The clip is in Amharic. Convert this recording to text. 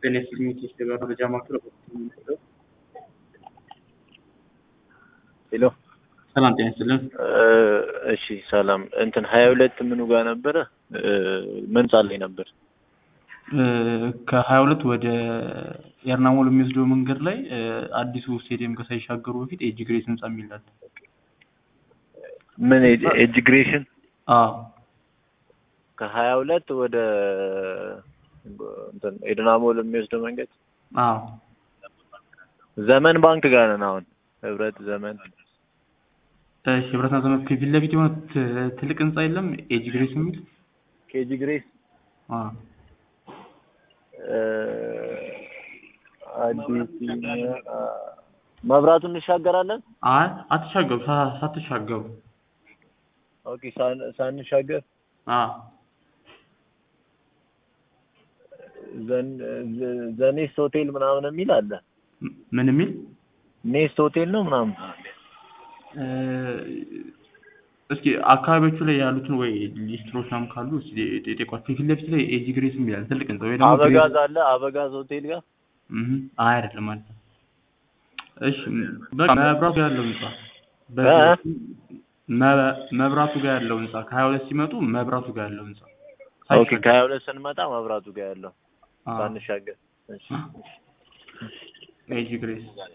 benefiit መረጃ ማዕከል ሄሎ ሰላም ጤና ይስጥልን። እሺ ሰላም እንትን ሀያ ሁለት ምኑ ጋር ነበረ መንጻ ላይ ነበር ከሀያ ሁለት ወደ ኤርናሞል የሚወስደው መንገድ ላይ አዲሱ ስቴዲየም ሳይሻገሩ በፊት ኤጅ ግሬስ ህንጻ የሚላል ምን ኤጅግሬሽን አዎ ከሀያ ሁለት ወደ እንትን ኤድናሞል የሚወስደው መንገድ አዎ ዘመን ባንክ ጋር ነን አሁን ህብረት ዘመን እሺ ህብረትና ዘመን ከፊት ለፊት የሆነ ት- ትልቅ ህንጻ የለም ኤጅ ግሬስ የሚል ኬጂ ግሬስ አዎ አዲስ መብራቱን እንሻገራለን አይ አትሻገሩ ሳ- ሳትሻገሩ ኦኬ ሳን- ሳንሻገር አዎ ዘን- ዘ- ዘኔስት ሆቴል ምናምን የሚል አለ ም- ምን የሚል ኔስት ሆቴል ነው ምናምን እ፣ እስኪ አካባቢዎቹ ላይ ያሉትን ወይ ሊስትሮች ምናምን ካሉ እስኪ ጠይቋቸው። ፊት ለፊት ላይ ኤጂ ግሬስ የሚላል ትልቅ ህንጻ ወይ ደግሞ ግሬስ አበጋዝ አለ አበጋዝ ሆቴል ጋር እህ አይ አይደለም ማለት ነው። እሺ በቃ መብራቱ ጋር ያለው ህንጻ በ- እ? መ- መብራቱ ጋር ያለው ህንጻ ከሀያ ሁለት ሲመጡ መብራቱ ጋር ያለው ህንጻ ኦኬ ከሀያ ሁለት ስንመጣ መብራቱ ጋር ያለው አዎ ሳንሻገር እሺ ኤጂ ግሬስ